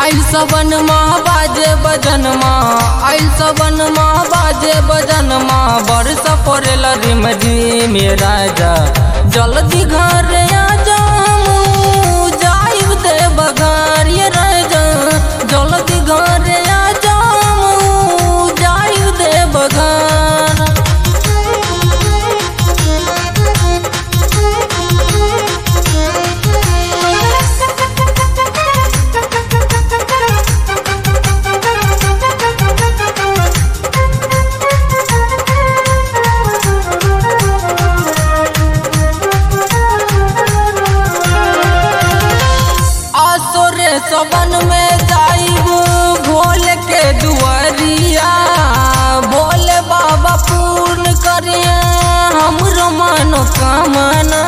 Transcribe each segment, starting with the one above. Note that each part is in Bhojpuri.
आइल सबन माँ बाजे बजन माँ आइल सबन माँ बाजे बजन माँ बरस पड़ेल रिम जी मेरा जा जल्दी घर आ जाऊं जाइब दे बघार ये राजा जल्दी घर आ जाऊं जाइब दे बघार आसोरे सबन में जाइब भोल के दुआरिया भोले बाबा पूर्ण करिए हमरो मनोकामना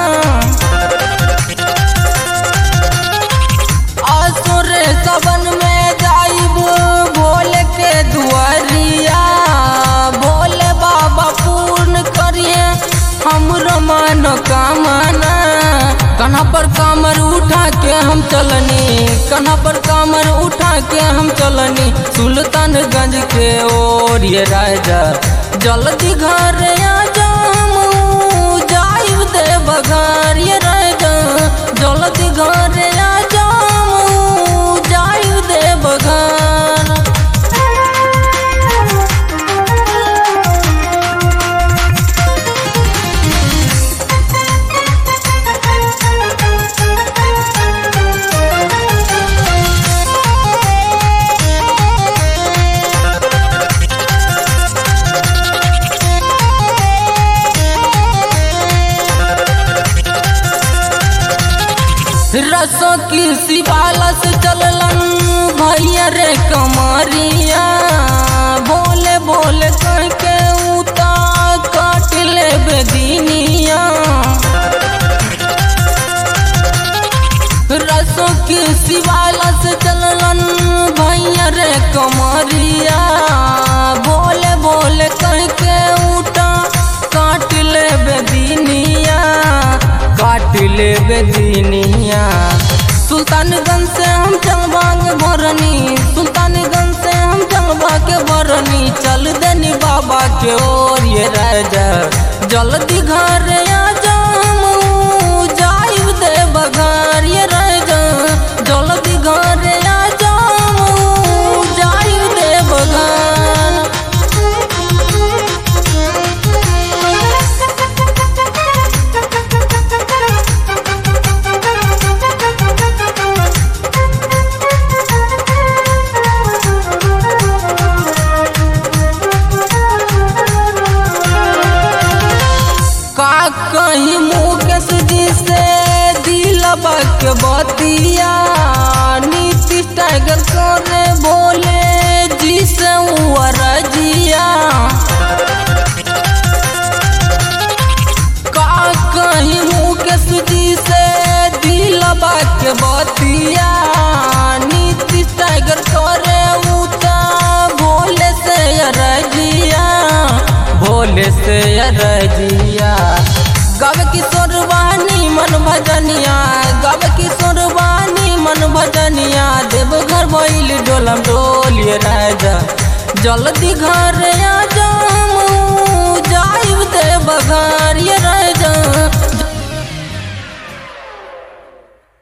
आसुरे सबन में जाइब भोले के दुआरिया भोले बाबा पूर्ण करिए हमरो मनोकामना कन्हा पर कामर उठा के हम चलनी कन्हा पर कामर उठा के हम चलनी सुल्तानगंज के ओर ये राजा जल्दी घर आ जाऊं जाइब दे बघार ये राजा जल्दी घर आ जाऊं जाइब दे बघार रसों की शिवाला से चललन भैया रे कमरिया बोले बोले कह के उता काट ले बेदीनिया रसों की शिवाला से चललन भैया रे कमरिया बोले बोले कह के उठा काट ले बेदीनिया काट ले बेदीनिया सुल्तानगंज से हम चलबाग भरनी सुल्तानगंज से हम चलबा के भरनी चल देनी बाबा के ओर ये राजा जल्दी घर आ जाऊं जाइब दे बघार ये राजा जल्दी घर आ जाऊं जाइब दे बघार का कहीं मुकेश जी से दिलबा के बतिया नीतीश टाइगर करे बोले जी से रजिया का कहीं मुकेश जी से दिलबा के बतिया नीतीश टाइगर करे उता भोले से रजिया भोले से रजिया गव किशोर वाणी मन भजनिया गव किशोर वाणी मन भजनिया देवघर बैल डोलम डोलिए राजा जल्दी घर आ जाऊं